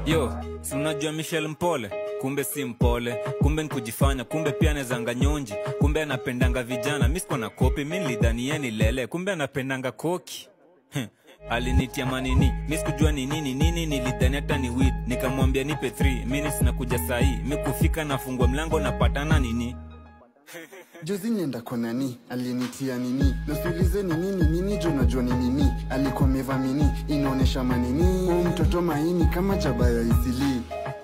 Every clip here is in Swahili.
yo si unajua michel mpole kumbe si mpole kumbe nkujifanya kumbe pia anezanga nyonji kumbe anapendanga vijana misko na kopi mi nilidhanie ni lele kumbe anapendanga koki Heh, alinitia manini mi sikujua ni nini nini nilidhani hata ni wit nikamwambia nipe 3 minutes na kuja sahii mi kufika nafungua mlango napatana nini juzi nienda kwa nani alinitia nini nasiulize ni nini nini jo najua ni nini alikuwa meva mini inaonyesha manini huu mtoto maini kama chabaya isili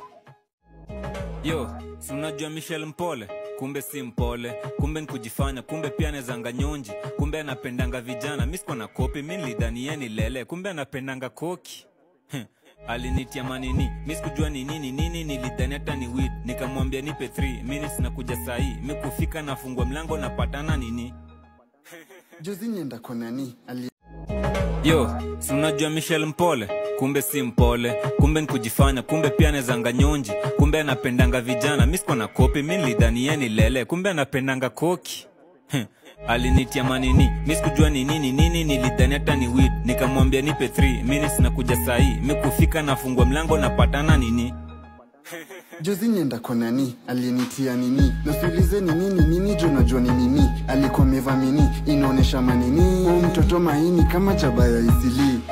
yo si unajua michel mpole kumbe si mpole kumbe nkujifanya kumbe pia anezanga nyonji kumbe anapendanga vijana mi siko na kopi mi nilidhanie ni lele kumbe anapendanga koki Heh, alinitia manini mi sikujua ni nini nini nilidhani hata ni wit nikamwambia nipe 3 minutes na kuja sahii mi kufika nafungua mlango napatana nini juzi nienda kwa nani ali yo si unajua michel mpole kumbe si mpole kumbe nkujifanya kumbe pia anezanga nyonji kumbe anapendanga vijana mi siko na kopi mi nilidhanie ni lele kumbe anapendanga koki Heh, alinitia manini mi sikujua ni nini nini nilidhani hata ni wit nikamwambia nipe 3 minutes na kuja sahii mi kufika nafungua mlango napatana nini juzi nienda kwa nani alinitia nini nasiulize ni nini nini jo najua ni nini alikuwa meva mini inaonyesha manini huu mtoto maini kama chabaya isili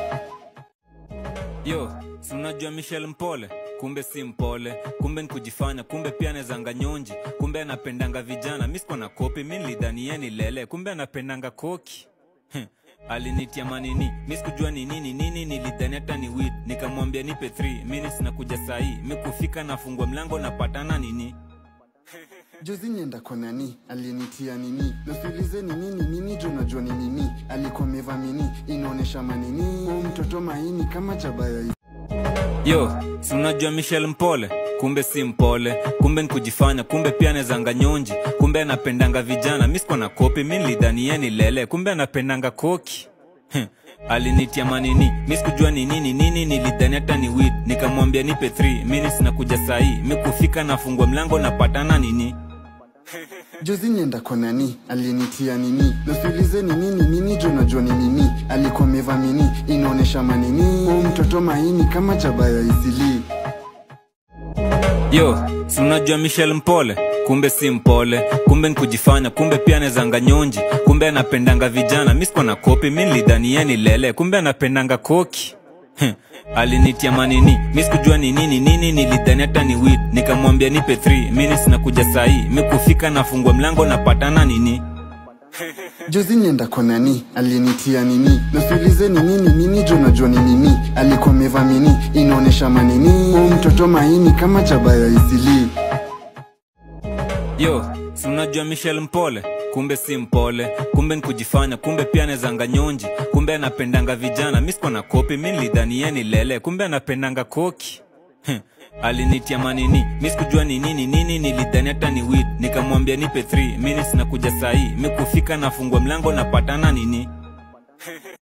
yo si unajua michel mpole kumbe si mpole kumbe nkujifanya kumbe pia anezanga nyonji kumbe anapendanga vijana mi siko na kopi mi nilidhanie ni lele kumbe anapendanga koki Heh, alinitia manini mi sikujua ni nini nini nilidhani hata ni wit nikamwambia nipe 3 minutes na kuja sahii mi kufika nafungua mlango napatana nini juzi nienda kwa nani alinitia nini nasiulize ni nini nini jo najua ni nini alikuwa meva mini inaonyesha manini huu mtoto maini kama chabaya isili yo si unajua michel mpole kumbe si mpole kumbe nkujifanya kumbe pia anezanga nyonji kumbe anapendanga vijana mi siko na kopi mi nilidhanie ni lele kumbe anapendanga koki Heh, alinitia manini mi sikujua ni nini nini nilidhani hata ni wit nikamwambia nipe 3 minutes na kuja sahii mi kufika nafungua mlango napatana nini juzi nienda kwa nani alinitia nini nasiulize ni nini nini jo najua ni nini alikuwa meva mini inaonyesha manini huu mtoto maini kama chabaya isili yo si unajua michel mpole kumbe si mpole kumbe nkujifanya kumbe pia anezanga nyonji kumbe anapendanga vijana mi siko na kopi mi nilidhanie ni lele kumbe anapendanga koki Heh, alinitia manini mi sikujua ni nini nini nilidhani hata ni wit nikamwambia nipe 3 minutes na kuja sahii mi kufika nafungua mlango napatana nini juzi nienda kwa nani alinitia nini nasiulize ni nini nini jo najua ni nini alikuwa meva mini inaonyesha manini huu mtoto maini kama chabaya isili yo si unajua michel mpole kumbe si mpole kumbe nkujifanya kumbe pia anezanga nyonji kumbe anapendanga vijana mi siko na kopi mi nilidhanie ni lele kumbe anapendanga koki Heh, alinitia manini mi sikujua ni nini nini nilidhani hata ni wit nikamwambia nipe 3 minutes na kuja sahii mi kufika nafungua mlango napatana nini